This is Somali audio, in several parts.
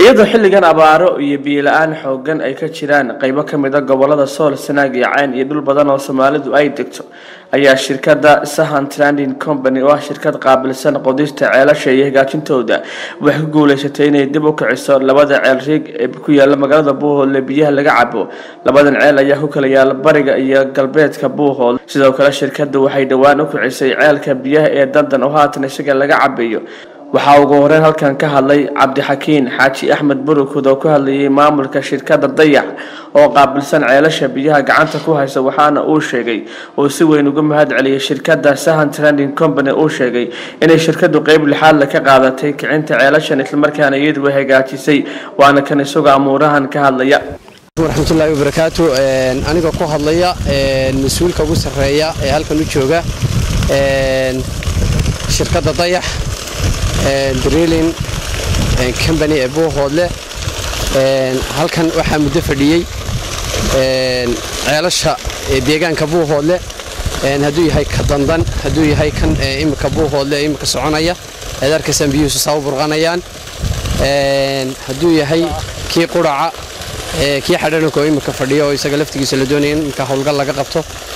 iyadoo xilligan abaaro iyo biyo-la-aan xoogan ay ka jiraan qeybo kamid a gobolada sool sanaag iyo cayn iyo dhul badan oo soomaalidu ay degto ayaa shirkada sahan tranding company oo ah shirkad qaabilsan qodista ceelasha iyo hagaajintooda waxay ku guuleysatay inay dib u kiciso labada ceel riig ee ku yaala magaalada buuhoodle biyaha laga cabo labadan ceel ayaa ku kala yaala bariga iyo galbeedka buuhood sidoo kale shirkadu waxay dhowaan u kicisay ceelka biyaha ee dandan oo haatan isaga laga cabayo waxaa ugu horeyn halkan ka hadlay cabdixakiin xaaji axmed burukud oo ku hadlayay maamulka shirkada dayax oo qaabilsan ceelasha biyaha gacanta ku haysa waxaana uu sheegay uu si weyn uga mahad celiyay shirkada sahan trending company uu sheegay inay shirkadu qeyb lixaadle ka qaadatay kicinta ceelashan islamarkaana iyadu way hagaajisay waana kan isagoo amuurahan ka hadlaya waraxmatullaahi wabarakaatu anigoo ku hadlaya mas-uulka ugu sarreeya ee halkan u jooga shirkadda dayax drilling company ee buuhoodle halkan waxaa muddo fadhiyey ceelasha deegaanka buuhoodle hadduu yahay ka dandan hadduu yahay kan imika buuhoodle ee imika soconaya eed arkaysaan biyuhusu saa u burqanayaan hadduu yahay kii quraca kii xadhananka oo imika fadhiyo oo isaga laftigiisa la doonaya in imika howlgal laga qabto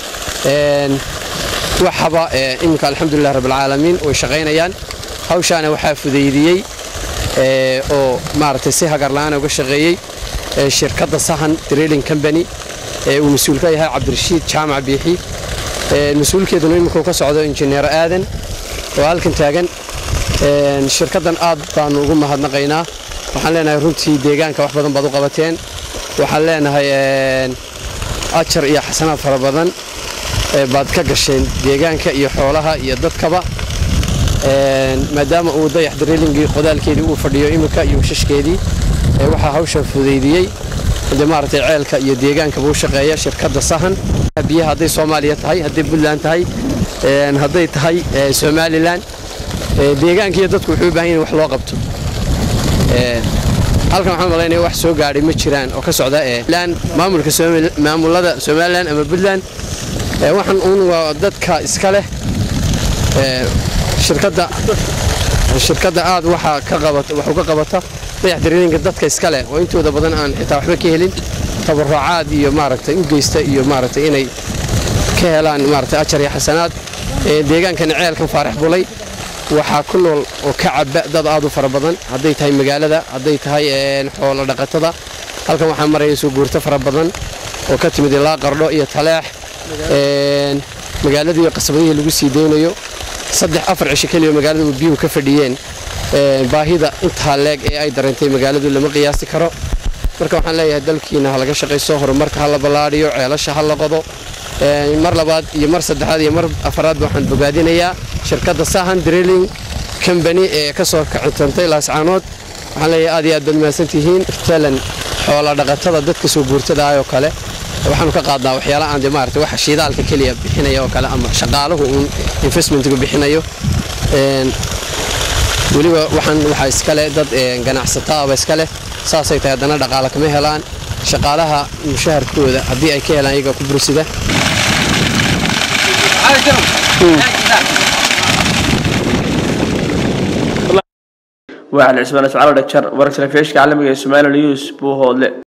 waxaba imika alxamdulilah rabbilcaalamiin way shaqaynayaan hawshaana waxaa fudaydiyey oo maaragtay si hagarla-aana uga shaqeeyey shirkadda sahan drilling company ee uu mas-uul ka yahay cabdirashiid jaamac biixi mas-uulkeeduna imika ka socdo injineer aadan oo halkan taagan shirkaddan aad baanu ugu mahadnaqaynaa waxaan leenahay runtii deegaanka wax badan baad u qabateen waxaan leenahay ajar iyo xasanaad fara badan baad ka gasheen deegaanka iyo xoolaha iyo dadkaba maadaama uu dayax drilingii qodaalkeedii uu fadhiyo imika iyo washashkeedii waxaa hawsha fudaydiyey de maaragtay ceelka iyo deegaankaba u shaqeeya shirkadda sahan biyaha hadday soomaaliya tahay hadday puntland tahay hadday tahay somalilan deegaanka iyo dadku wuxuu u bahan yahin wax loo qabto halkan waxaan malaynaya wax soo gaadhay ma jiraan oo ka socda maamulka maamulada somalilan ama puntland waxaan uun waa dadka iska leh shirkadda aad waxaa ka qabata dayax dariilinka dadka iska leh oo intooda badan aan xitaa waxba ka helin tabarucaad iyo maaragtay u geysta iyo maaragtay inay ka helaan maaragtay ajar iyo xasanaad deegaankana ceelkan faarax bulay waxaa ku nool oo ka caba dad aad u fara badan hadday tahay magaalada hadday tahay xoolo dhaqatada halkan waxaa maraya soo guurto fara badan oo ka timid ilaa qardho iyo taleex magaaladii qasabadihii lagu sii deynayo saddex afar cisho keliya magaalada biyuhu ka fadhiyeen baahida intaa leeg ee ay dareentay magaaladu lama qiyaasi karo marka waxaan leeyahay dalkiina ha laga shaqayso horumarka ha la ballaadhiyo ceelasha ha la qodo mar labaad iyo mar saddexaad iyo mar afaraadba waxaan bogaadinayaa shirkadda sahan drilling company ee ka soo kacitantay laascaanood waxaan leeyahay aad iyo aad baad mahadsantihiin talan xoola dhaqatada dadka soo guurtada ah oo kale waxaanu ka qaadnaa waxyaala aan de maarata waxa shiidaalka keliya bixinaya oo kale ama shaqaaluhu uun investmentga bixinayo weliba waxaan waxaa iskale dad ganacsataaba iska leh saasay tahay haddana dhaqaale kama helaan shaqaalaha mushaharkooda haddii ay ka helaan iyaga ku bursida waa cali cismaan iscaalo dhajar wararka telefishka caalamiga ee somaliya news buuhoodle